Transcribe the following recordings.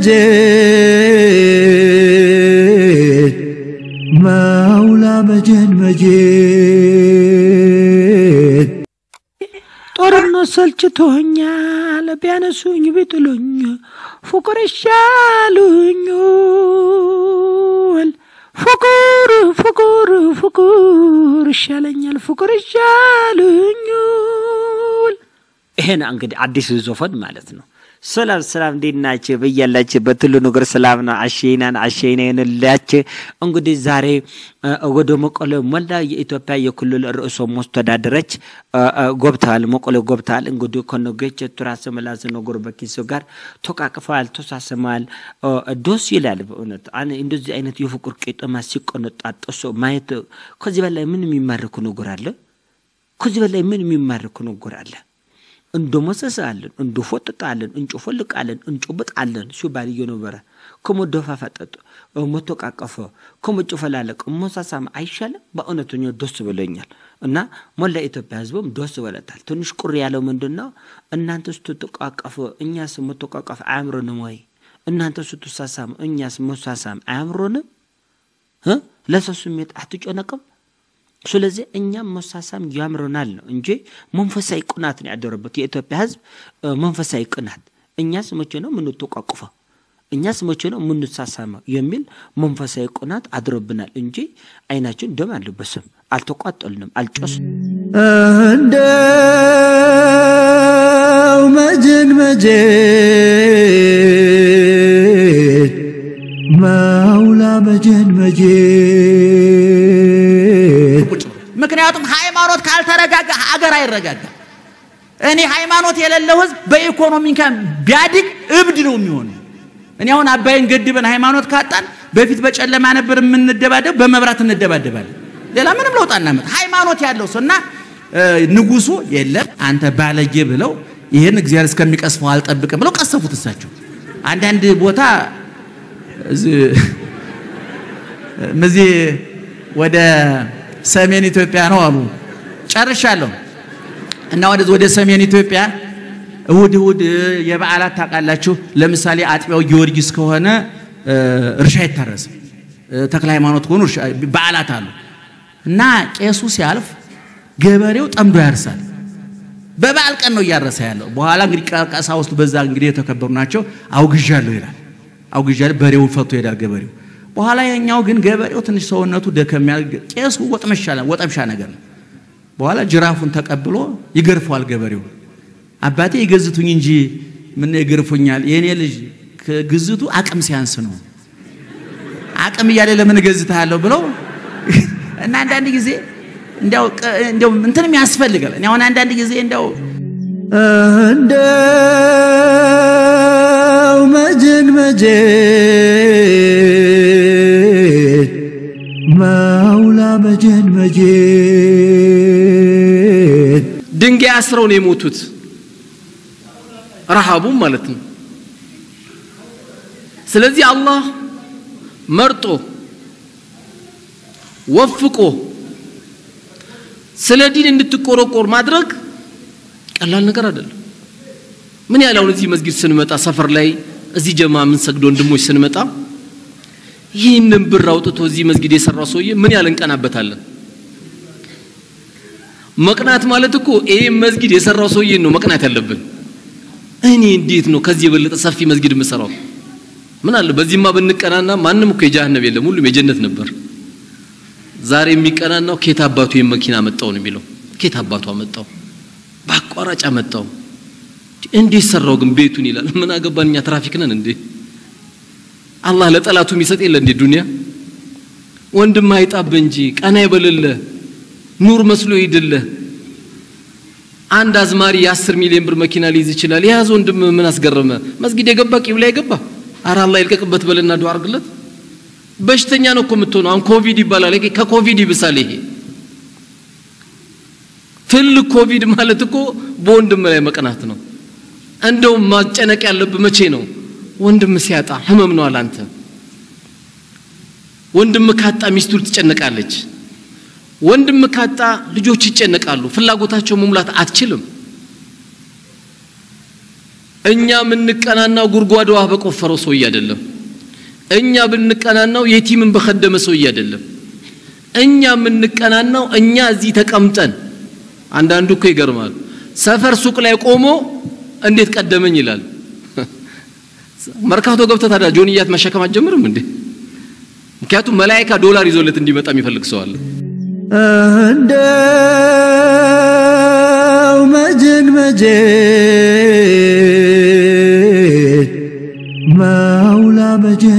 መጀድ ማውላ መጀን መጀድ ጦርነት ሰልችቶኛል፣ ቢያነሱኝ ቢጥሉኝ ፍቅር ይሻሉኛል። ፍቅር ፍቅር ፍቅር ይሻለኛል፣ ፍቅር ይሻሉኛል። ይሄን እንግዲህ አዲሱ ዞፈን ማለት ነው። ሰላም ሰላም፣ እንዴት ናችሁ? በያላችሁበት ሁሉ ነገር ሰላም ነው። አሸይናን አሸይና ይሁንላችሁ። እንግዲህ ዛሬ ወደ መቀለ ሞላ የኢትዮጵያ የክልል ርዕሰ መስተዳድሮች ጎብተዋል፣ መቀለ ጎብተዋል። እንግዲህ ከነገች ቱራስ ምላስ ነጎር በኪሶ ጋር ተቃቅፈዋል፣ ተሳስመዋል። ደስ ይላል በእውነት እንደዚህ አይነት የፍቅር ቄጠማ ሲቆነጣጠሱ ማየት። ከዚህ በላይ ምን የሚማርኩ ነገር አለ? ከዚህ በላይ ምን የሚማርኩ ነገር አለ? እንዶመሰሳለን፣ እንዶፎጥጣለን፣ እንጮፈልቃለን፣ እንጮብጣለን ሲባል እየነበረ ከመደፋፈጠጥ መተቃቀፈ ከመጨፈላለቅ መሳሳም አይሻልም? በእውነተኛ ደስ ብሎኛል እና ሞላ ኢትዮጵያ ሕዝብም ደስ ብሎታል። ትንሽ ቁር ያለው ምንድን ነው? እናንተ ስትተቃቀፉ እኛስ መተቃቀፍ አያምሮንም ወይ? እናንተ ስትሳሳም እኛስ መሳሳም አያምሮንም? ለሰው ስሜት አትጨነቅም? ስለዚህ እኛም መሳሳም ያምረናል ነው እንጂ መንፈሳዊ ቅናት ነው ያደረበት የኢትዮጵያ ህዝብ መንፈሳዊ ቅናት። እኛስ መቼ ነው የምንተቋቁፈው? እኛስ መቼ ነው የምንሳሳመው? የሚል መንፈሳዊ ቅናት አድሮብናል እንጂ አይናችን ደም አልለበስም፣ አልተቋጠልንም፣ አልጮስም። እንደው መጀን መጀድ ማውላ መጀን መጀድ ምክንያቱም ሃይማኖት ካልተረጋጋ ሀገር አይረጋጋም። እኔ ሃይማኖት የሌለው ህዝብ በኢኮኖሚ እንኳን ቢያድግ እብድ ነው የሚሆነው። እኔ አሁን አባይን ገድበን ሃይማኖት ካጣን በፊት በጨለማ ነበር የምንደባደብ፣ በመብራት እንደባደባለን። ሌላ ምንም ለውጥ አናመጥ። ሃይማኖት ያለው ሰው እና ንጉሱ የለም አንተ ባለጌ ብለው ይህን እግዚአብሔር እስከሚቀስፈው አልጠብቅም ብለው ቀሰፉት። እሳቸው አንዳንድ ቦታ እዚህ ወደ ሰሜን ኢትዮጵያ ነው አሉ። ጨርሻለሁ እና ወደ ወደ ሰሜን ኢትዮጵያ እሁድ እሁድ የበዓላት ታውቃላችሁ። ለምሳሌ አጥቢያው ጊዮርጊስ ከሆነ እርሻ አይታረስም። ተክለ ሃይማኖት ከሆኑ በዓላት አሉ እና ቄሱ ሲያልፍ ገበሬው ጠምዶ ያርሳል። በበዓል ቀን ነው እያረሰ ያለው። በኋላ እንግዲህ ቀሳውስቱ በዛ እንግዲህ የተከበሩ ናቸው። አውግዣለሁ ይላል። አውግዣለሁ በሬውን ፈቶ ይሄዳል ገበሬው። በኋላ የኛው ግን ገበሬው ትንሽ ሰውነቱ ደከም ያለ ቄሱ ወጠምሻ ነገር ነው። በኋላ ጅራፉን ተቀብሎ ይገርፈዋል ገበሬው። አባቴ ይገዝቱኝ እንጂ ምን ይገርፉኛል? የእኔ ልጅ ከግዝቱ አቅም ሲያንስ ነው። አቅም እያለ ለምን እገዝትሃለሁ ብለው እና አንዳንድ ጊዜ እንዲያው እንዲያው እንትንም ያስፈልጋል። እኔ አሁን አንዳንድ ጊዜ እንዲያው እንደው መጀን መጀድ ማውላ መጀን መጀድ ድንጋይ አስረው ነው የሞቱት። ረሃቡም ማለት ነው። ስለዚህ አላህ መርጦ ወፍቆ ስለ ዲን እንድትቆረቆር ማድረግ ቀላል ነገር አይደለም። ምን ያህል አሁን እዚህ መስጊድ ስንመጣ ሰፈር ላይ እዚህ ጀማ ምን ሰግዶ ወንድሞች ስንመጣ ይህንን ብር አውጥቶ እዚህ መስጊድ የሰራው ሰውዬ ምን ያህል እንቀናበታለን። መቅናት ማለት እኮ ይሄ መስጊድ የሰራው ሰውዬ ነው መቅናት ያለብን። እኔ እንዴት ነው ከዚህ የበለጠ ሰፊ መስጊድ የምሰራው? ምን አለ በዚህማ ብንቀናና ማንም እኮ የጀሃነም የለም፣ ሁሉም የጀነት ነበር። ዛሬ የሚቀናናው ኬት አባቱ መኪና መጣው ነው የሚለው። ኬት አባቱ አመጣው፣ በአቋራጭ አመጣው። እንዴት ሰራው ግን ቤቱን ይላል። ምን አገባን እኛ ትራፊክ ነን እንዴ? አላህ ለጠላቱ የሚሰጥ የለ እንዴ ዱንያ? ወንድም አይጣብህ እንጂ ቀና ይበልልህ ኑር መስሎ ይድልህ። አንድ አዝማሪ የአስር ሚሊዮን ብር መኪና ሊይዝ ይችላል። የያዘ ወንድም ምን አስገረመ? መስጊድ የገባ ቂብላ የገባ አረ አላህ ይልቀቅበት በልና ዱዓ አርግለት። በሽተኛ ነው እኮ የምትሆነው። አሁን ኮቪድ ይባላል። ከኮቪድ ይብሳል ይሄ ትልቅ ኮቪድ ማለት እኮ በወንድም ላይ መቅናት ነው። እንደውም ማጨነቅ ያለብህ መቼ ነው? ወንድም ሲያጣ ህመም ነው አላንተ። ወንድም ካጣ ሚስቱ ትጨነቃለች። ወንድም ካጣ ልጆች ይጨነቃሉ። ፍላጎታቸው መሙላት አትችልም። እኛ የምንቀናናው ጉድጓድ ውሃ በቆፈረው ሰውዬ አይደለም። እኛ ብንቀናናው የቲምን በከደመ ሰውዬ አይደለም። እኛ የምንቀናናው እኛ እዚህ ተቀምጠን አንዳንዱ እኮ ይገርማል። ሰፈር ሱቅ ላይ ቆሞ እንዴት ቀደመኝ ይላል። መርካቶ ገብተህ ታዲያ ጆንያት መሸከም አትጀምርም እንዴ? ምክንያቱም መላይካ ዶላር ይዞለት እንዲመጣ የሚፈልግ ሰው አለ። እንደው መጀን መጀን ማውላ መጀን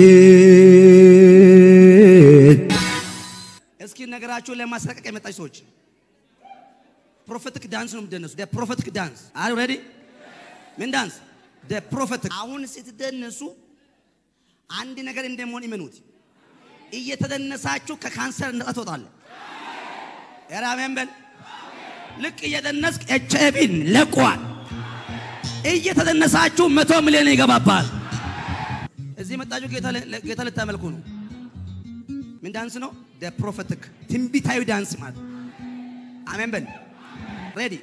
መጀን እስኪ ነገራችሁን ለማስለቀቅ የመጣች ሰዎች ፕሮፌቲክ ዳንስ ነው የምትደነሱ። ፕሮፌቲክ ዳንስ አር ሬዲ ምን ዳንስ ፕሮፌቲክ። አሁን ስትደነሱ አንድ ነገር እንደመሆን ይመኑት። እየተደነሳችሁ ከካንሰር ነጻ ትወጣለ። ኧረ አሜን በል። ልክ እየደነስክ ኤች አይ ቪን ለቋል። እየተደነሳችሁ መቶ ሚሊዮን ይገባባል። እዚህ መጣችሁ ጌታ ልታመልኩ ነው። ምን ዳንስ ነው? ፕሮፌቲክ ትንቢታዊ ዳንስ ማለት አሜን በል። ሬዲ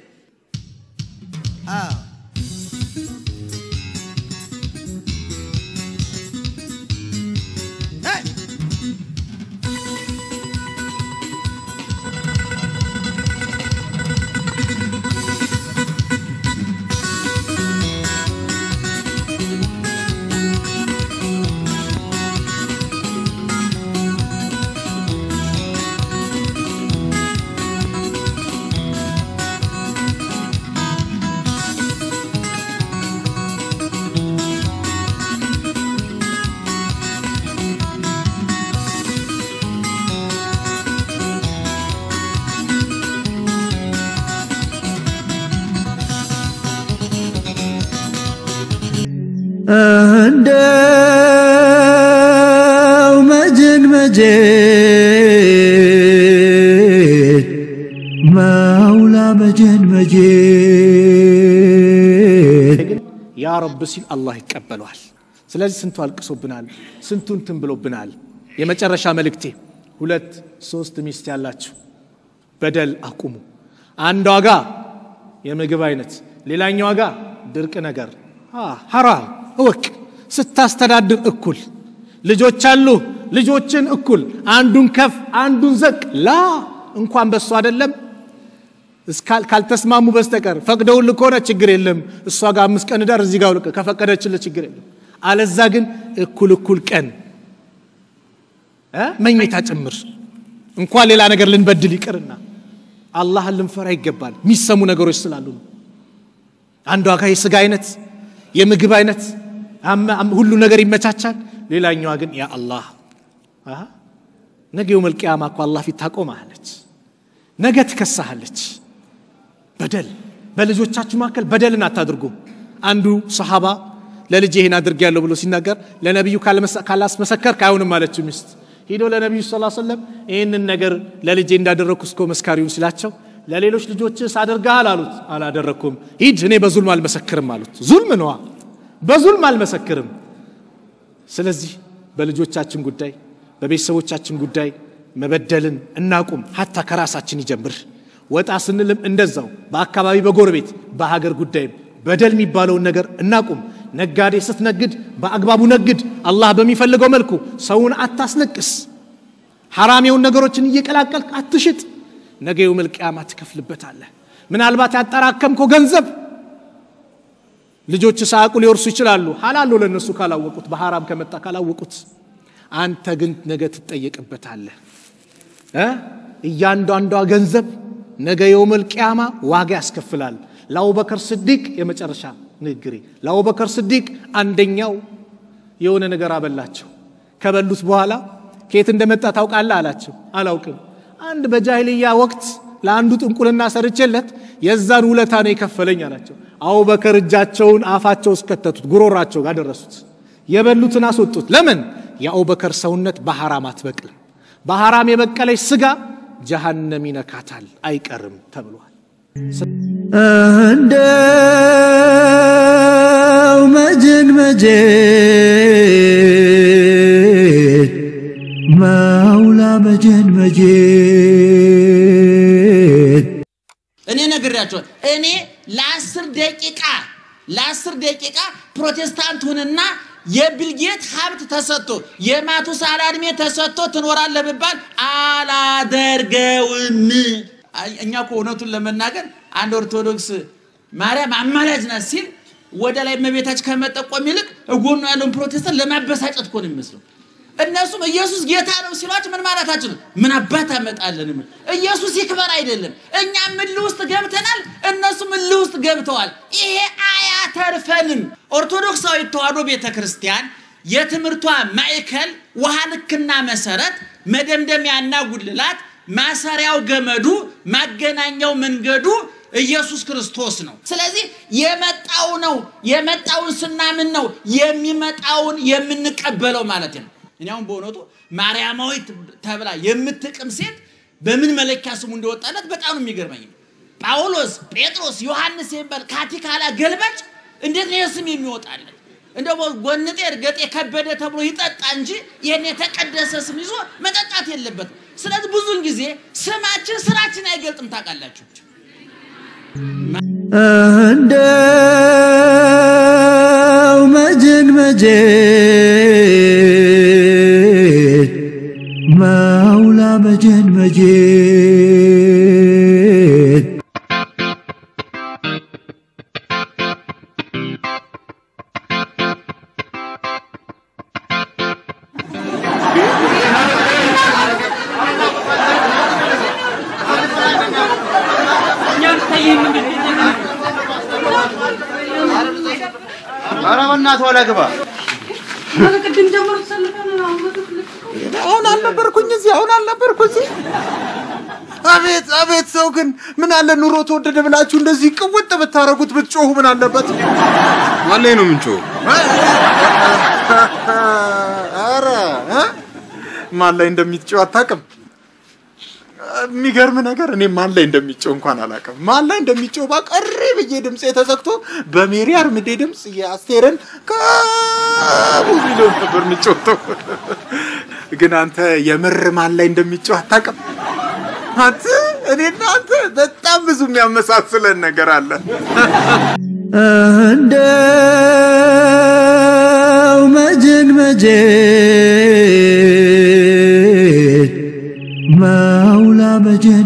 እንደው መጀን መጀን ማውላ መጀን መጀን ያ ረብ ሲል አላህ ይቀበለዋል። ስለዚህ ስንቱ አልቅሶብናል፣ ስንቱ እንትን ብሎብናል። የመጨረሻ መልእክቴ ሁለት ሶስት ሚስት ያላችሁ በደል አቁሙ። አንዷ ጋ የምግብ አይነት፣ ሌላኛዋ ጋ ድርቅ ነገር ሐራም እወቅ። ስታስተዳድር እኩል ልጆች አሉ፣ ልጆችን እኩል አንዱን ከፍ አንዱን ዘቅ ላ እንኳን በሱ አይደለም ካልተስማሙ በስተቀር ፈቅደውልህ ከሆነ ችግር የለም። እሷ ጋር አምስት ቀን ዳር እዚህ ጋር ከፈቀደችልህ ችግር የለም። አለዛ ግን እኩል እኩል ቀን መኝታ ጭምር እንኳን ሌላ ነገር ልንበድል ይቅርና አላህን ልንፈራ ይገባል። የሚሰሙ ነገሮች ስላሉ ነው። አንዷ ጋር የስጋ አይነት የምግብ አይነት ሁሉ ነገር ይመቻቻል። ሌላኛዋ ግን ያ አላህ ነገ የውመል ቂያማ እኮ አላህ ፊት ታቆማለች። ነገ ትከሳሃለች። በደል በልጆቻችሁ መካከል በደልን አታድርጉ። አንዱ ሰሃባ ለልጅ ይህን አድርግ ያለው ብሎ ሲናገር ለነቢዩ ካላስመሰከርክ አይሆንም አለችው ሚስት። ሂዶ ለነቢዩ ስ ሰለም ይህንን ነገር ለልጄ እንዳደረግኩ እስኮ መስካሪውን ሲላቸው ለሌሎች ልጆችስ አድርገሃል አሉት። አላደረግኩም። ሂድ እኔ በዙልም አልመሰክርም አሉት። ዙልም ነዋ፣ በዙልም አልመሰክርም። ስለዚህ በልጆቻችን ጉዳይ በቤተሰቦቻችን ጉዳይ መበደልን እናቁም። ሀታ ከራሳችን ይጀምር። ወጣ ስንልም እንደዛው በአካባቢ በጎረቤት በሀገር ጉዳይም በደል የሚባለውን ነገር እናቁም። ነጋዴ ስትነግድ በአግባቡ ነግድ። አላህ በሚፈልገው መልኩ ሰውን አታስለቅስ። ሐራም የሆኑ ነገሮችን እየቀላቀልክ አትሽጥ። ነገ የውመል ቂያማ ትከፍልበታለህ። ምናልባት ያጠራከምከው ገንዘብ ልጆች ሳያውቁ ሊወርሱ ይችላሉ። ሐላል ነው ለእነሱ ካላወቁት፣ በሐራም ከመጣ ካላወቁት። አንተ ግን ነገ ትጠየቅበታለህ። እያንዳንዷ ገንዘብ ነገ የውመል ቂያማ ዋጋ ያስከፍላል። ለአቡበከር ስዲቅ የመጨረሻ ንግግሬ ለአቡበከር ስዲቅ አንደኛው የሆነ ነገር አበላቸው። ከበሉት በኋላ ከየት እንደመጣ ታውቃለህ አላቸው። አላውቅም። አንድ በጃሂልያ ወቅት ለአንዱ ጥንቁልና ሰርቼለት የዛን ውለታ ነው የከፈለኝ አላቸው። አቡበከር እጃቸውን አፋቸው እስከተቱት ጉሮራቸው ጋር ደረሱት። የበሉትን አስወጡት። ለምን? የአቡበከር ሰውነት በሐራም አትበቅልም። በሐራም የበቀለች ስጋ ጀሃነም ይነካታል አይቀርም ተብሏል። እንደው መጀን መጀን ማውላ መጀን መጀን እኔ ነግሬያቸዋል። እኔ ለአስር ደቂቃ ለአስር ደቂቃ ፕሮቴስታንት ሁንና የቢልጌት ሀብት ተሰጥቶ የማቱሳላ እድሜ ተሰጥቶ ትኖራለህ ብባል አላደርገውም። አይ፣ እኛ እኮ እውነቱን ለመናገር አንድ ኦርቶዶክስ ማርያም አማላጅ ናት ሲል ወደ ላይ እመቤታችን ከመጠቆም ይልቅ እጎኑ ያለውን ፕሮቴስታንት ለማበሳጨት እኮ ነው የሚመስለው። እነሱም ኢየሱስ ጌታ ነው ሲሏቸው ምን ማለታችን ነው? ምን አባት አመጣለን? ምን ኢየሱስ ይክበር አይደለም። እኛም እልህ ውስጥ ገብተናል፣ እነሱም እልህ ውስጥ ገብተዋል። ይሄ አያተርፈንም። ኦርቶዶክሳዊ ተዋሕዶ ቤተ ክርስቲያን የትምህርቷ ማዕከል ውሃ ልክና መሰረት፣ መደምደሚያና ጉልላት፣ ማሰሪያው ገመዱ፣ ማገናኛው መንገዱ ኢየሱስ ክርስቶስ ነው። ስለዚህ የመጣው ነው የመጣውን ስናምን ነው የሚመጣውን የምንቀበለው ማለት ነው። እኔ አሁን በእውነቱ ማርያማዊት ተብላ የምትቅም ሴት በምን መለኪያ ስሙ እንደወጣለት በጣም ነው የሚገርመኝ። ጳውሎስ፣ ጴጥሮስ፣ ዮሐንስ የሚባል ካቲካላ ገልባጭ እንዴት ነው ይህ ስም የሚወጣለት? እንደው ጎንጤ እርገጤ ከበደ ተብሎ ይጠጣ እንጂ ይህን የተቀደሰ ስም ይዞ መጠጣት የለበትም። ስለዚህ ብዙውን ጊዜ ስማችን ስራችን አይገልጥም። ታውቃላችሁ። እንደው መጀን መጀን ማውላ መጀን መጀን ኧረ በእናትህ ወላ ግባ። አሁን አልነበርኩኝ እዚህ አሁን አልነበርኩ እዚህ። አቤት አቤት! ሰው ግን ምን አለ ኑሮ ተወደደ ብላችሁ እንደዚህ ቅውጥ ብታረጉት ብትጮሁ ምን አለበት? ማን ላይ ነው የምንጮኸው? ኧረ እ? ማን ላይ እንደሚጮህ አታውቅም? የሚገርም ነገር እኔ ማን ላይ እንደሚጮህ እንኳን አላውቅም። ማን ላይ እንደሚጮህ ባቀሪ ብዬ ድምፄ ተዘግቶ በሜሪ አርምዴ ድምፅ የአስቴርን ከቡ ሚሊዮን ነበር የሚጮተው። ግን አንተ የምር ማን ላይ እንደሚጮህ አታውቅም? አንተ እኔና አንተ በጣም ብዙ የሚያመሳስለን ነገር አለ። እንደው መጀን መጀን ማውላ መጀን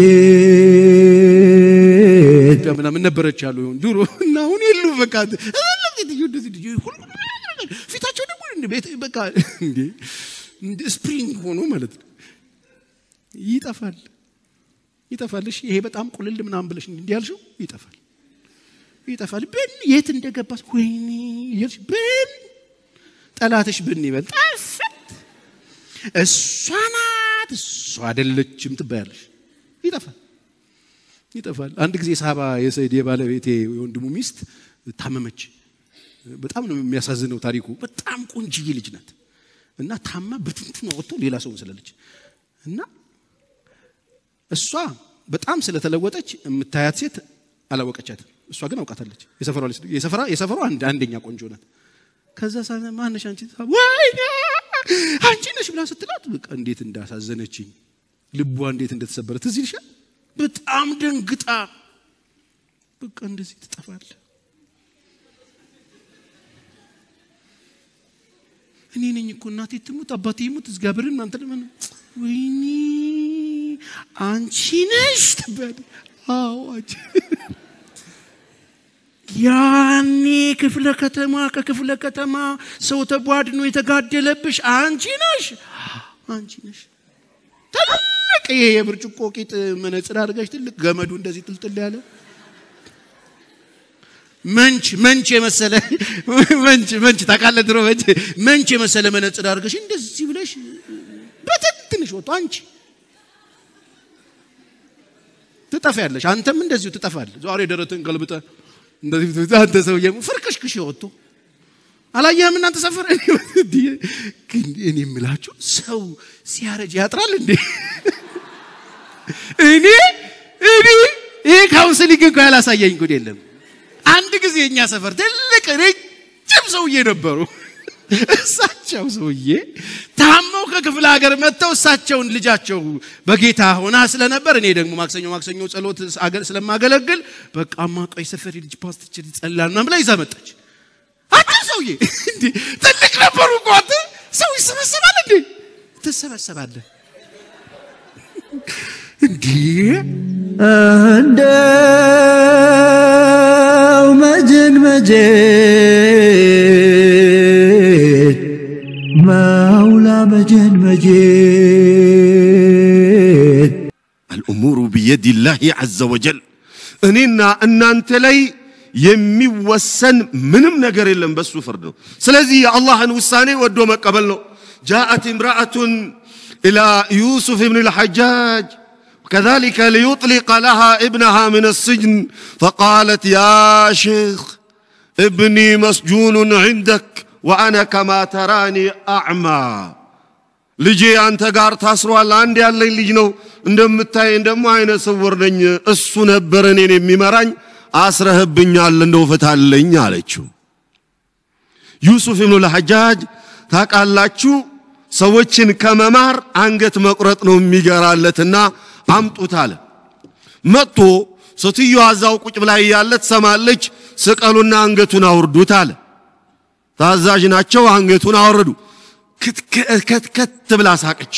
መጀን ኢትዮጵያ ምናምን ነበረች ያሉ ድሮ እና አሁን የሉ በቃ እንደዚህ ፊታቸው ደግሞ እንደ ቤት በቃ እንዴ እንደ ስፕሪንግ ሆኖ ማለት ነው። ይጠፋል ይጠፋል። እሺ ይሄ በጣም ቁልል ምናምን ብለሽ እንዲህ ያልሽው ይጠፋል ይጠፋል። ብን የት እንደገባስ ወይኔ እያልሽ ብን ጠላትሽ ብን ይበል ጠፍት እሷ ናት እሷ አይደለችም ትባያለሽ። ይጠፋል ይጠፋል። አንድ ጊዜ ሳባ የሰይድ የባለቤቴ የወንድሙ ሚስት ታመመች። በጣም ነው የሚያሳዝነው ታሪኩ። በጣም ቆንጅዬ ልጅ ናት እና ታማ ብትንትን ወጥቶ ሌላ ሰው መስላለች እና እሷ በጣም ስለተለወጠች የምታያት ሴት አላወቀቻትም። እሷ ግን አውቃታለች። የሰፈሯ ልጅ- የሰፈራ የሰፈሯ አንድ አንደኛ ቆንጆ ናት። ከዛ ሳ ማነሽ አንቺ ወይኔ አንቺ ነሽ ብላ ስትላት በቃ እንዴት እንዳሳዘነችኝ ልቧ እንዴት እንደተሰበረ ትዝ ይልሻል። በጣም ደንግጣ በቃ እንደዚህ ትጠፋለ። እኔ ነኝ እኮ እናቴ ትሙት አባቴ ይሙት እግዚአብሔርን እናንተ ለምን ወይኔ አንቺ ነሽ ትባያለሽ። አዎ አንቺ ያኔ ክፍለ ከተማ ከክፍለ ከተማ ሰው ተቧድኖ የተጋደለብሽ አንቺ ነሽ አንቺ ነሽ። ትልቅ ይሄ የብርጭቆ ቂጥ መነጽር አድርገሽ ትልቅ ገመዱ እንደዚህ ጥልጥል ያለ መንች መንች የመሰለ መንች መንች ታውቃለህ፣ ድሮ መንች መንች የመሰለ መነጽር አድርገሽ እንደዚህ ብለሽ በትንትንሽ ወጥቶ አንቺ ትጠፊያለሽ። አንተም እንደዚሁ ትጠፋለህ። ዛሬ ደረትን ገልብጠ እንደዚህ ብትይዝ አንተ ሰውዬ ፍርክሽክሽ ወጥቶ አላየህም? እናንተ ሰፈር ግን እኔ የምላችሁ ሰው ሲያረጅ ያጥራል እንዴ? እኔ እኔ ይሄ ካውንስሊንግ እንኳ ያላሳየኝ ጉድ የለም። አንድ ጊዜ እኛ ሰፈር ትልቅ ረጅም ሰውዬ ነበሩ። እሳቸው ሰውዬ ታመው ከክፍለ ሀገር መጥተው እሳቸውን ልጃቸው በጌታ ሆና ስለነበር እኔ ደግሞ ማክሰኞ ማክሰኞ ጸሎት አገ- ስለማገለግል በቃማ ቆይ ሰፈር ልጅ ፓስተር ይጸልያል ምናምን ብላ ይዛ መጣች። አንተ ሰውዬ እንዴ ትልቅ ነበሩ እኮ አንተ ሰው ይሰበሰባል እንዴ? ትሰበሰባለህ እንዴ? እንደው መጀን መጀን ማውላ መጀን መጀን አልኡሙሩ ቢየዲላሂ ዐዘ ወጀል እኔና እናንተ ላይ የሚወሰን ምንም ነገር የለም፣ በሱ ፍርድ ነው። ስለዚህ የአላህን ውሳኔ ወዶ መቀበል ነው። ጃአት እምራአቱን ኢላ ዩሱፍ ብን ልሐጃጅ كذلك ليطلق لها ابنها من السجن فقالت يا شيخ ابني مسجون عندك وأنا كما تراني أعمى ልጄ አንተ ጋር ታስሯል። አንድ ያለኝ ልጅ ነው። እንደምታየኝ ደግሞ አይነ ስውር ነኝ። እሱ ነበር እኔን የሚመራኝ። አስረህብኛል፣ እንደው ፍታለኝ አለችው። ዩሱፍ ኢብኑ ለሐጃጅ ታውቃላችሁ፣ ሰዎችን ከመማር አንገት መቁረጥ ነው የሚገራለትና አምጡት አለ። መጥቶ ሴትዮዋ እዛው ቁጭ ብላ እያለ ትሰማለች። ስቀሉና አንገቱን አውርዱት አለ። ታዛዥ ናቸው። አንገቱን አወረዱ። ክትከት ብላ ሳቀች።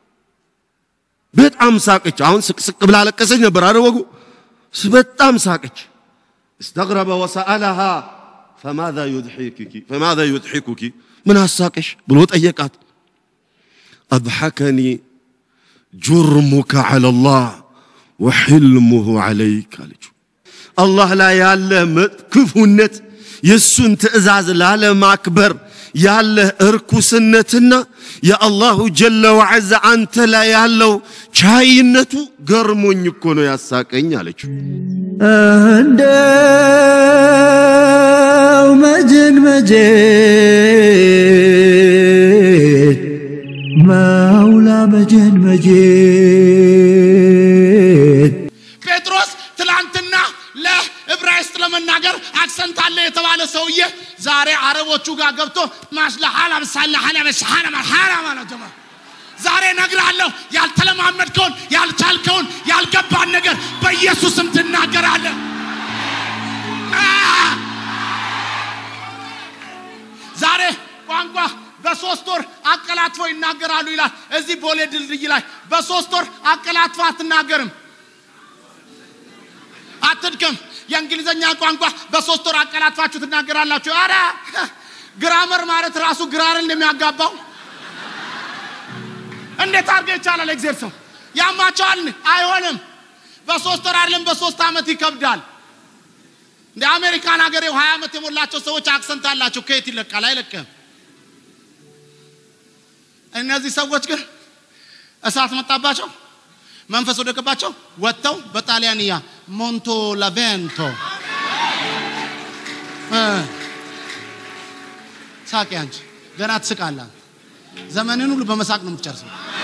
በጣም ሳቀች። አሁን ስቅስቅ ብላ ለቀሰች ነበር አደወጉ። በጣም ሳቀች። استغرب وسألها فماذا يضحكك فماذا يضحكك ምን አሳቀሽ ብሎ ጠየቃት። أضحكني جرمك على الله وحلمه عليك አለችው። አላህ ላይ ያለ ክፉነት የእሱን ትእዛዝ ላለማክበር ያለህ እርኩስነትና የአላሁ ጀለ ወዐዛ አንተ ላይ ያለው ቻይነቱ ገርሞኝ እኮ ነው ያሳቀኝ አለችው። እንደው መጀን መጀን ማውላ መጀን መጀን ጴጥሮስ ትላንትና ለዕብራይስጥ ለመናገር አክሰንት አለ የተባለ ሰውዬ ዛሬ አረቦቹ ጋር ገብቶ ማስለ ሐላ ብሳለ ሐላ በስሐላ ማሐላ ማለት ጀመረ። ዛሬ እነግርሃለሁ ያልተለማመድከውን ያልቻልከውን ያልገባን ነገር በኢየሱስም ትናገራለህ። አ! ዛሬ ቋንቋ በሶስት ወር አቀላጥፎ ይናገራሉ ይላል። እዚህ ቦሌ ድልድይ ላይ በሶስት ወር አቀላጥፎ አትናገርም። አትድከም። የእንግሊዘኛ ቋንቋ በሶስት ወር አቀላጥፋችሁ ትናገራላችሁ። አረ ግራመር ማለት ራሱ ግራርን እንደሚያጋባው እንዴት አድርገህ ይቻላል? እግዚአብሔር ሰው ያማቸዋል። አይሆንም። በሶስት ወር አይደለም በሶስት ዓመት ይከብዳል። እንደ አሜሪካን ሀገር ሀያ ዓመት የሞላቸው ሰዎች አክሰንት አላቸው። ከየት ይለቃል? አይለቅም። እነዚህ ሰዎች ግን እሳት መጣባቸው፣ መንፈስ ወደቀባቸው፣ ወጥተው በጣሊያንያ ሞንቶ ላቬንቶ ሳቂ። አንቺ ገና ትስቃለህ። ዘመንን ሁሉ በመሳቅ ነው የምትጨርሰው።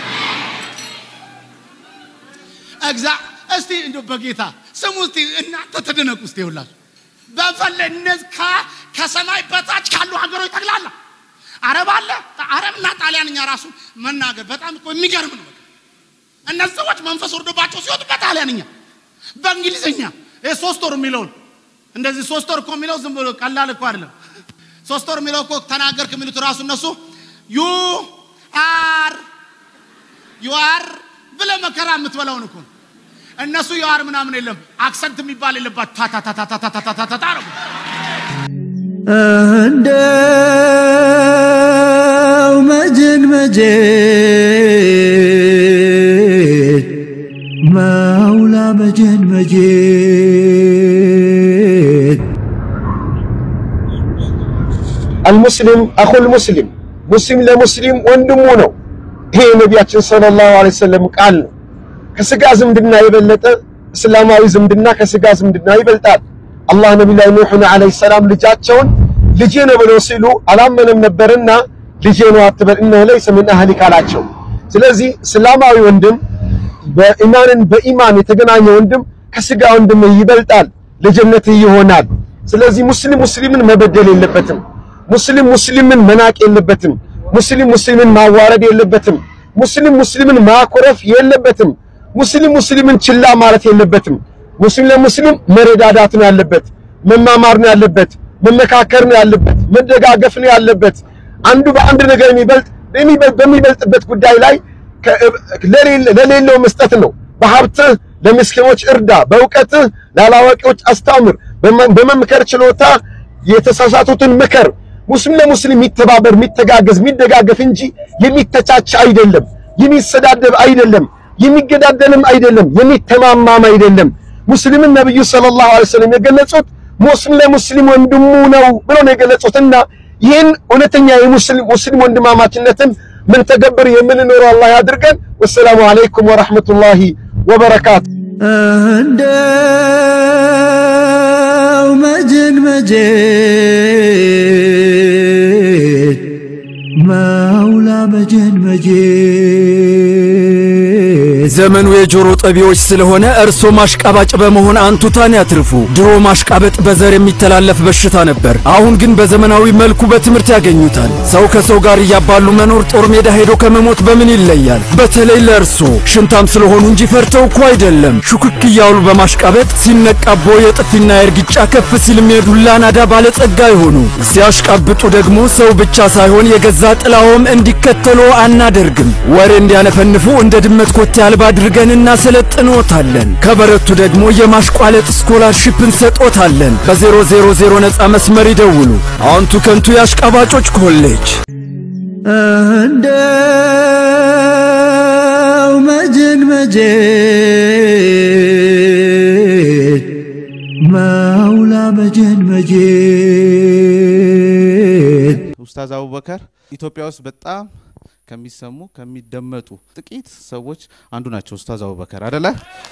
እግዛ እስቲ እንደ በጌታ ስሙ እስቲ እናንተ ተደነቁ እስቲ ይውላችሁ በፈለ እነዚህ ከ- ከሰማይ በታች ካሉ ሀገሮች ጠቅላላ አረብ አለ አረብና ጣሊያንኛ ራሱ መናገር በጣም እኮ የሚገርም ነው። በቃ እነዚህ ሰዎች መንፈስ ወርዶባቸው ሲወጡ በጣሊያንኛ በእንግሊዝኛ ይሄ ሶስት ወር የሚለውን እንደዚህ ሶስት ወር እኮ የሚለው ዝም ብሎ ቀላል እኮ አይደለም። ሶስት ወር የሚለው እኮ ተናገርክ የሚሉት ራሱ እነሱ ዩ አር ዩ አር ብለህ መከራ የምትበላውን እኮ ነው። እነሱ ዩ አር ምናምን የለም አክሰንት የሚባል የለባት ታታታታታታታታታ ነው። እንደው መጀን መጀን ማውላ መጀን መጀን አልሙስሊም አኹል ሙስሊም ሙስሊም ለሙስሊም ወንድሙ ነው። ይሄ የነቢያችን ሰለላሁ ዐለይሂ ወሰለም ቃል ነው። ከስጋ ዝምድና የበለጠ እስላማዊ ዝምድና ከስጋ ዝምድና ይበልጣል። አላህ ነቢዩ ኑሕን ዐለይሂ ሰላም ልጃቸውን ልጄ ነው ብለው ሲሉ አላመነም ነበርና ልጄ ነው አትበል እነሆ ለይሰ ሚን አህሊክ አላቸው። ስለዚህ እስላማዊ ወንድም በኢማንን በኢማን የተገናኘ ወንድም ከስጋ ወንድም ይበልጣል፣ ለጀነት ይሆናል። ስለዚህ ሙስሊም ሙስሊምን መበደል የለበትም። ሙስሊም ሙስሊምን መናቅ የለበትም። ሙስሊም ሙስሊምን ማዋረድ የለበትም። ሙስሊም ሙስሊምን ማኮረፍ የለበትም። ሙስሊም ሙስሊምን ችላ ማለት የለበትም። ሙስሊም ለሙስሊም መረዳዳት ነው ያለበት፣ መማማር ነው ያለበት፣ መመካከር ነው ያለበት፣ መደጋገፍ ነው ያለበት። አንዱ በአንድ ነገር የሚበልጥ በሚበልጥበት ጉዳይ ላይ ለሌለው መስጠት ነው። በሀብትህ ለምስኪኖች እርዳ፣ በእውቀትህ ላላዋቂዎች አስተምር፣ በመምከር ችሎታ የተሳሳቱትን ምከር። ሙስሊም ለሙስሊም የሚተባበር የሚተጋገዝ የሚደጋገፍ እንጂ የሚተቻች አይደለም፣ የሚሰዳደብ አይደለም፣ የሚገዳደልም አይደለም፣ የሚተማማም አይደለም። ሙስሊምን ነብዩ ሰለላሁ ዐለይሂ ወሰለም የገለጹት ሙስሊም ለሙስሊም ወንድሙ ነው ብለው ነው የገለጹትና ይህን እውነተኛ የሙስሊም ሙስሊም ወንድማማችነትን ምን ተገብር የምንኖረው አላህ ያድርገን። ወሰላሙ አለይኩም ወራህመቱላሂ ወበረካቱ። እንደው መጀን መጀን መውላ መጀን መጀን ዘመኑ የጆሮ ጠቢዎች ስለሆነ እርሶ ማሽቃባጭ በመሆን አንቱታን ያትርፉ። ድሮ ማሽቃበጥ በዘር የሚተላለፍ በሽታ ነበር። አሁን ግን በዘመናዊ መልኩ በትምህርት ያገኙታል። ሰው ከሰው ጋር እያባሉ መኖር ጦር ሜዳ ሄዶ ከመሞት በምን ይለያል? በተለይ ለእርሶ ሽንታም ስለሆኑ እንጂ ፈርተው እኮ አይደለም። ሹክክ እያሉ በማሽቃበጥ ሲነቃቦ የጥፊና የእርግጫ ከፍ ሲልም የዱላ ናዳ ባለጸጋ ይሆኑ። ሲያሽቃብጡ ደግሞ ሰው ብቻ ሳይሆን የገዛ ጥላዎም እንዲከተሎ አናደርግም። ወሬ እንዲያነፈንፉ እንደ ድመት ኮቴ አልባ አድርገን እናሰለጥኖታለን። ከበረቱ ደግሞ የማሽቋለጥ ስኮላርሺፕ እንሰጦታለን። በ000 ነፃ መስመር ይደውሉ። አዎንቱ ከንቱ የአሽቃባጮች ኮሌጅ እንደው መጀን መጀን መውላ መጀን መጀን ኡስታዝ አቡበከር ኢትዮጵያ ውስጥ በጣም ከሚሰሙ ከሚደመጡ ጥቂት ሰዎች አንዱ ናቸው። ኡስታዝ አቡበከር አደለ?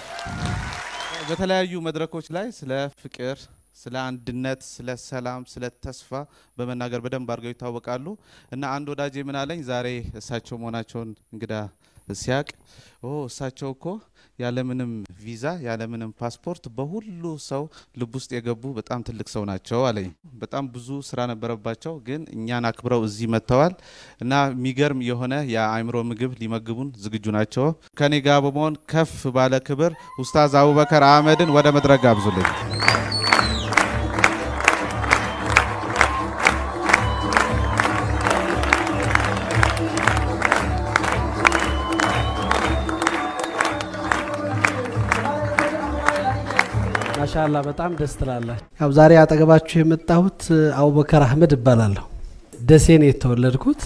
በተለያዩ መድረኮች ላይ ስለ ፍቅር፣ ስለ አንድነት፣ ስለ ሰላም፣ ስለ ተስፋ በመናገር በደንብ አድርገው ይታወቃሉ። እና አንድ ወዳጄ ምን አለኝ ዛሬ እሳቸው መሆናቸውን እንግዳ ሲያቅ ኦ እሳቸው እኮ ያለምንም ቪዛ ያለምንም ፓስፖርት በሁሉ ሰው ልብ ውስጥ የገቡ በጣም ትልቅ ሰው ናቸው አለኝ። በጣም ብዙ ስራ ነበረባቸው፣ ግን እኛን አክብረው እዚህ መጥተዋል እና የሚገርም የሆነ የአእምሮ ምግብ ሊመግቡን ዝግጁ ናቸው። ከኔ ጋር በመሆን ከፍ ባለ ክብር ኡስታዝ አቡበከር አህመድን ወደ መድረክ ጋብዙልኝ። ማሻላ በጣም ደስ ትላላችሁ። ያው ዛሬ አጠገባችሁ የመጣሁት አቡበከር አህመድ እባላለሁ። ደሴ ነው የተወለድኩት።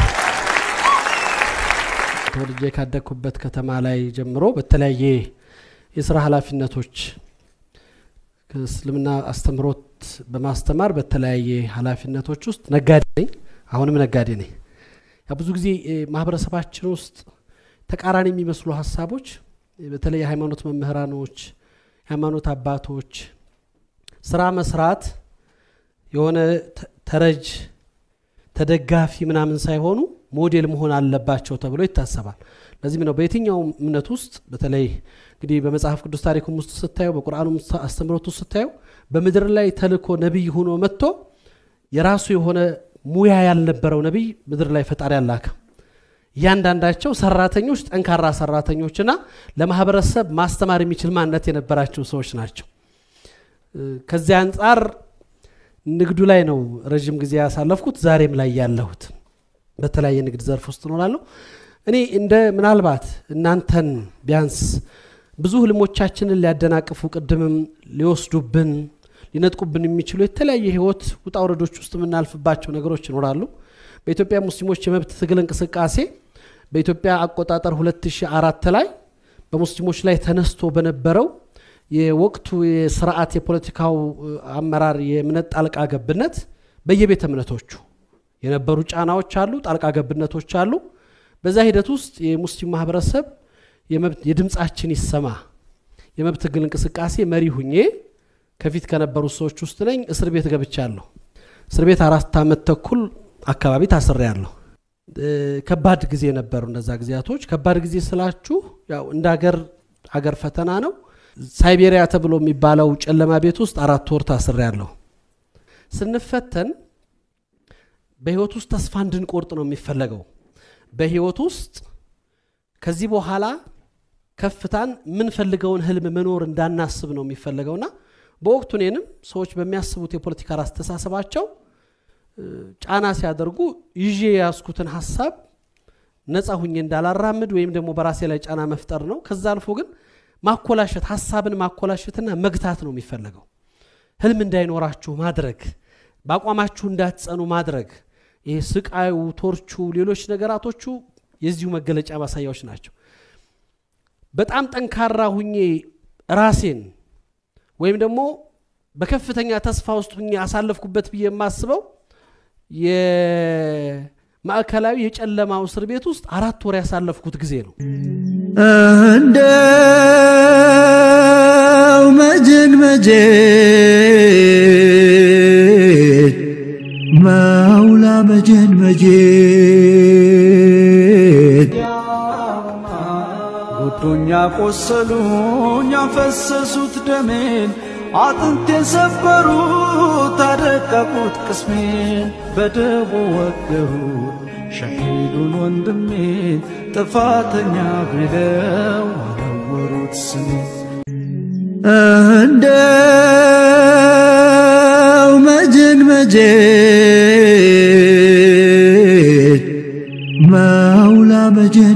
ተወልጄ ካደግኩበት ከተማ ላይ ጀምሮ በተለያየ የስራ ኃላፊነቶች ከእስልምና አስተምሮት በማስተማር በተለያየ ኃላፊነቶች ውስጥ ነጋዴ ነኝ። አሁንም ነጋዴ ነኝ። ያ ብዙ ጊዜ ማህበረሰባችን ውስጥ ተቃራኒ የሚመስሉ ሀሳቦች በተለይ የሃይማኖት መምህራኖች የሃይማኖት አባቶች ስራ መስራት የሆነ ተረጅ ተደጋፊ ምናምን ሳይሆኑ ሞዴል መሆን አለባቸው ተብሎ ይታሰባል። ለዚህም ነው በየትኛውም እምነት ውስጥ በተለይ እንግዲህ በመጽሐፍ ቅዱስ ታሪኩም ውስጥ ስታየው በቁርአኑ አስተምሮት ውስጥ ስታየው በምድር ላይ ተልኮ ነቢይ ሆኖ መጥቶ የራሱ የሆነ ሙያ ያልነበረው ነቢይ ምድር ላይ ፈጣሪ አላከ። እያንዳንዳቸው ሰራተኞች ጠንካራ ሰራተኞችና ለማህበረሰብ ማስተማር የሚችል ማንነት የነበራቸው ሰዎች ናቸው። ከዚህ አንጻር ንግዱ ላይ ነው ረዥም ጊዜ ያሳለፍኩት፣ ዛሬም ላይ ያለሁት በተለያየ ንግድ ዘርፍ ውስጥ እኖራለሁ። እኔ እንደ ምናልባት እናንተን ቢያንስ ብዙ ህልሞቻችንን ሊያደናቅፉ ቅድምም ሊወስዱብን ሊነጥቁብን የሚችሉ የተለያየ ህይወት ውጣ ውረዶች ውስጥ የምናልፍባቸው ነገሮች ይኖራሉ። በኢትዮጵያ ሙስሊሞች የመብት ትግል እንቅስቃሴ በኢትዮጵያ አቆጣጠር 2004 ላይ በሙስሊሞች ላይ ተነስቶ በነበረው የወቅቱ የስርዓት የፖለቲካው አመራር የእምነት ጣልቃ ገብነት በየቤተ እምነቶቹ የነበሩ ጫናዎች አሉ፣ ጣልቃ ገብነቶች አሉ። በዛ ሂደት ውስጥ የሙስሊም ማህበረሰብ የድምፃችን ይሰማ የመብት ትግል እንቅስቃሴ መሪ ሁኜ ከፊት ከነበሩ ሰዎች ውስጥ ነኝ። እስር ቤት ገብቻለሁ። እስር ቤት አራት ዓመት ተኩል አካባቢ ታስሬያለሁ። ከባድ ጊዜ ነበሩ እነዛ ጊዜያቶች። ከባድ ጊዜ ስላችሁ ያው እንደ አገር አገር ፈተና ነው። ሳይቤሪያ ተብሎ የሚባለው ጨለማ ቤት ውስጥ አራት ወር ታስሬያለሁ። ስንፈተን በህይወት ውስጥ ተስፋ እንድንቆርጥ ነው የሚፈለገው። በህይወት ውስጥ ከዚህ በኋላ ከፍታን የምንፈልገውን ህልም መኖር እንዳናስብ ነው የሚፈለገውና በወቅቱ እኔንም ሰዎች በሚያስቡት የፖለቲካ አስተሳሰባቸው ጫና ሲያደርጉ ይዤ የያዝኩትን ሀሳብ ነፃ ሁኜ እንዳላራምድ ወይም ደግሞ በራሴ ላይ ጫና መፍጠር ነው። ከዛ አልፎ ግን ማኮላሸት ሀሳብን ማኮላሸትና መግታት ነው የሚፈለገው። ህልም እንዳይኖራችሁ ማድረግ፣ በአቋማችሁ እንዳትጸኑ ማድረግ። ይሄ ስቃዩ፣ ቶርቹ፣ ሌሎች ነገራቶቹ የዚሁ መገለጫ ማሳያዎች ናቸው። በጣም ጠንካራ ሁኜ ራሴን ወይም ደግሞ በከፍተኛ ተስፋ ውስጥ ሁኜ አሳለፍኩበት ብዬ የማስበው የማዕከላዊ የጨለማው እስር ቤት ውስጥ አራት ወር ያሳለፍኩት ጊዜ ነው። እንደው መጀን መጀን መውላ መጀን መጀን ጎዶኛ ቆሰሉኝ ያፈሰሱት ደሜን አጥንቴን ሰበሩት አደቀቁት ቅስሜን በደቦ ወገሩት ሸሂዱን ወንድሜን ጥፋተኛ ብለው አነወሩት ስሜን እንደው መጀን መጀን መውላ መጀን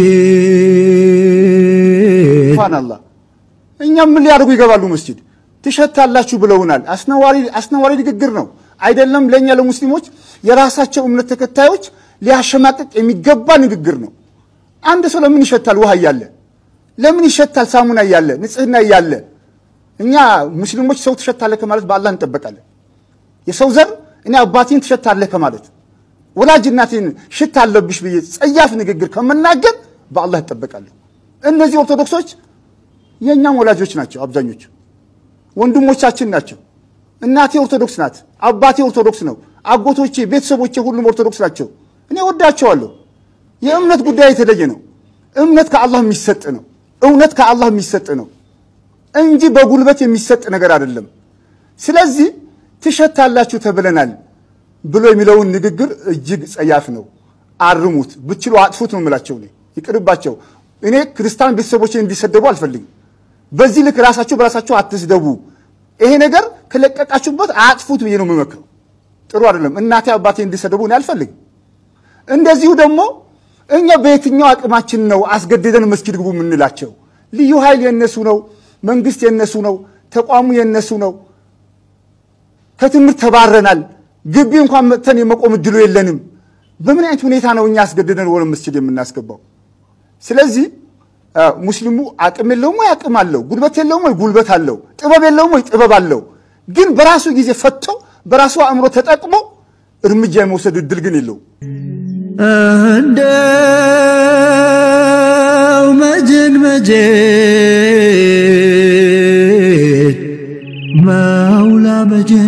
መጀን ሱብሃንአላህ እኛም ምን ሊያደርጉ ይገባሉ መስጂድ ትሸታላችሁ ብለውናል። አስነዋሪ አስነዋሪ ንግግር ነው አይደለም። ለእኛ ለሙስሊሞች የራሳቸው እምነት ተከታዮች ሊያሸማቅቅ የሚገባ ንግግር ነው። አንድ ሰው ለምን ይሸታል? ውሃ እያለ ለምን ይሸታል? ሳሙና እያለ ንጽህና እያለ እኛ ሙስሊሞች ሰው ትሸታለህ ከማለት በአላህ እንጠበቃለን። የሰው ዘር እኔ አባቴን ትሸታለህ ከማለት ወላጅ እናቴን ሽታ አለብሽ ብዬ ጸያፍ ንግግር ከመናገር በአላህ እጠበቃለሁ። እነዚህ ኦርቶዶክሶች የእኛም ወላጆች ናቸው። አብዛኞቹ ወንድሞቻችን ናቸው። እናቴ ኦርቶዶክስ ናት። አባቴ ኦርቶዶክስ ነው። አጎቶቼ፣ ቤተሰቦቼ ሁሉም ኦርቶዶክስ ናቸው። እኔ ወዳቸዋለሁ። የእምነት ጉዳይ የተለየ ነው። እምነት ከአላህ የሚሰጥ ነው። እውነት ከአላህ የሚሰጥ ነው እንጂ በጉልበት የሚሰጥ ነገር አይደለም። ስለዚህ ትሸታላችሁ ተብለናል ብሎ የሚለውን ንግግር እጅግ ጸያፍ ነው። አርሙት፣ ብችሉ አጥፉት ነው የምላቸው። እኔ ይቅርባቸው። እኔ ክርስቲያን ቤተሰቦቼ እንዲሰደቡ አልፈልግም። በዚህ ልክ ራሳችሁ በራሳችሁ አትስደቡ። ይሄ ነገር ከለቀቃችሁበት አጥፉት ብዬ ነው የምመክረው። ጥሩ አይደለም። እናቴ አባቴ እንዲሰደቡ እኔ አልፈልግም። እንደዚሁ ደግሞ እኛ በየትኛው አቅማችን ነው አስገድደን መስጊድ ግቡ የምንላቸው? ልዩ ኃይል የነሱ ነው፣ መንግስት የነሱ ነው፣ ተቋሙ የነሱ ነው። ከትምህርት ተባረናል። ግቢ እንኳን መጥተን የመቆም እድሉ የለንም። በምን አይነት ሁኔታ ነው እኛ አስገድደን ወደ መስጊድ የምናስገባው? ስለዚህ ሙስሊሙ አቅም የለውም ወይ? አቅም አለው። ጉልበት የለውም ወይ? ጉልበት አለው። ጥበብ የለውም ወይ? ጥበብ አለው። ግን በራሱ ጊዜ ፈቶ በራሱ አእምሮ ተጠቅሞ እርምጃ የመውሰድ እድል ግን የለውም። እንደው መጀን መጀን መውላ መጀን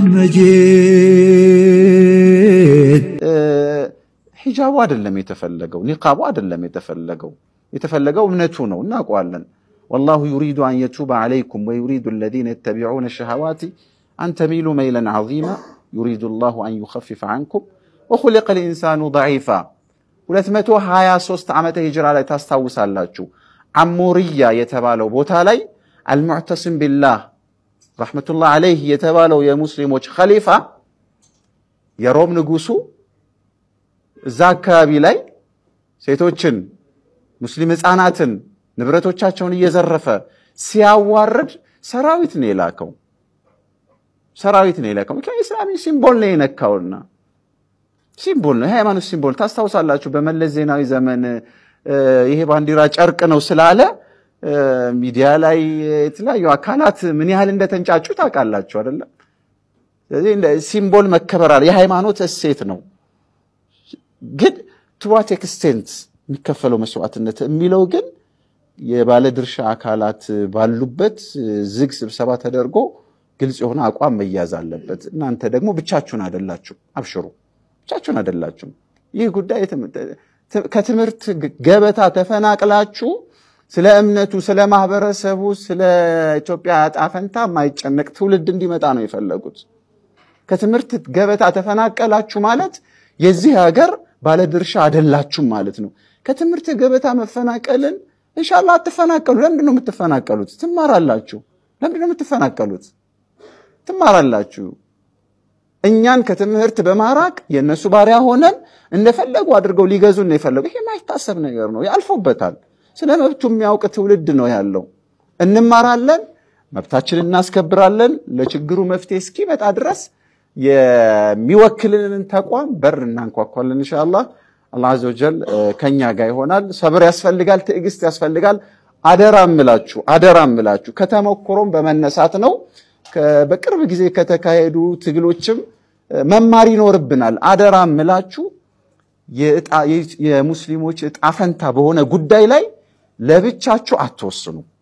መጀን ሂጃቡ አይደለም የተፈለገው፣ ኒቃቡ አይደለም የተፈለገው። የተፈለገው እምነቱ ነው፣ እናውቀዋለን። ወላሁ ዩሪዱ አን የቱበ ዓለይኩም ወዩሪዱ አለዚነ የተቢዑነ ሸሃዋቲ አን ተሚሉ መይለን ዐዚማ ዩሪዱ ላሁ አን ዩኸፊፈ ዐንኩም ወኹሊቀ ልኢንሳኑ ደዒፋ 223 ዓመተ ሂጅራ ላይ ታስታውሳላችሁ። አሞርያ የተባለው ቦታ ላይ አልሙዕተስም ቢላህ ረሕመቱላህ ዓለይህ የተባለው የሙስሊሞች ኸሊፋ የሮም ንጉሱ እዛ አካባቢ ላይ ሴቶችን፣ ሙስሊም ህፃናትን፣ ንብረቶቻቸውን እየዘረፈ ሲያዋርድ ሰራዊት ነው የላከው። ሰራዊት ነው የላከው። ምክንያቱም ኢስላሚ ሲምቦል ነው የነካውና ሲምቦል ነው የሃይማኖት ሲምቦል። ታስታውሳላችሁ በመለስ ዜናዊ ዘመን ይሄ ባንዲራ ጨርቅ ነው ስላለ ሚዲያ ላይ የተለያዩ አካላት ምን ያህል እንደተንጫጩ ታውቃላችሁ አይደለም? ስለዚህ ሲምቦል መከበር አለ። የሃይማኖት እሴት ነው። ግን ቱዋት ኤክስቴንት የሚከፈለው መስዋዕትነት የሚለው ግን የባለድርሻ አካላት ባሉበት ዝግ ስብሰባ ተደርጎ ግልጽ የሆነ አቋም መያዝ አለበት። እናንተ ደግሞ ብቻችሁን አይደላችሁ፣ አብሽሩ፣ ብቻችሁን አይደላችሁም። ይህ ጉዳይ ከትምህርት ገበታ ተፈናቅላችሁ ስለ እምነቱ፣ ስለ ማህበረሰቡ፣ ስለ ኢትዮጵያ ዕጣ ፈንታ የማይጨነቅ ትውልድ እንዲመጣ ነው የፈለጉት። ከትምህርት ገበታ ተፈናቀላችሁ ማለት የዚህ ሀገር ባለድርሻ አይደላችሁም ማለት ነው። ከትምህርት ገበታ መፈናቀልን ኢንሻአላህ አትፈናቀሉ። ለምንድን ነው የምትፈናቀሉት? ትማራላችሁ። ለምንድን ነው የምትፈናቀሉት? ትማራላችሁ። እኛን ከትምህርት በማራቅ የእነሱ ባሪያ ሆነን እንደፈለጉ አድርገው ሊገዙን ነው የፈለጉ። ይሄ የማይታሰብ ነገር ነው። ያልፎበታል። ስለ መብቱ የሚያውቅ ትውልድ ነው ያለው። እንማራለን፣ መብታችንን እናስከብራለን። ለችግሩ መፍትሄ እስኪመጣ ድረስ የሚወክልንን ተቋም በር እናንኳኳለን። ኢንሻአላህ አላህ አዘ ወጀል ከኛ ጋር ይሆናል። ሰብር ያስፈልጋል፣ ትዕግስት ያስፈልጋል። አደራ እምላችሁ አደራ እምላችሁ ከተሞክሮም በመነሳት ነው። በቅርብ ጊዜ ከተካሄዱ ትግሎችም መማር ይኖርብናል። አደራ እምላችሁ የሙስሊሞች እጣ ፈንታ በሆነ ጉዳይ ላይ ለብቻችሁ አትወስኑ።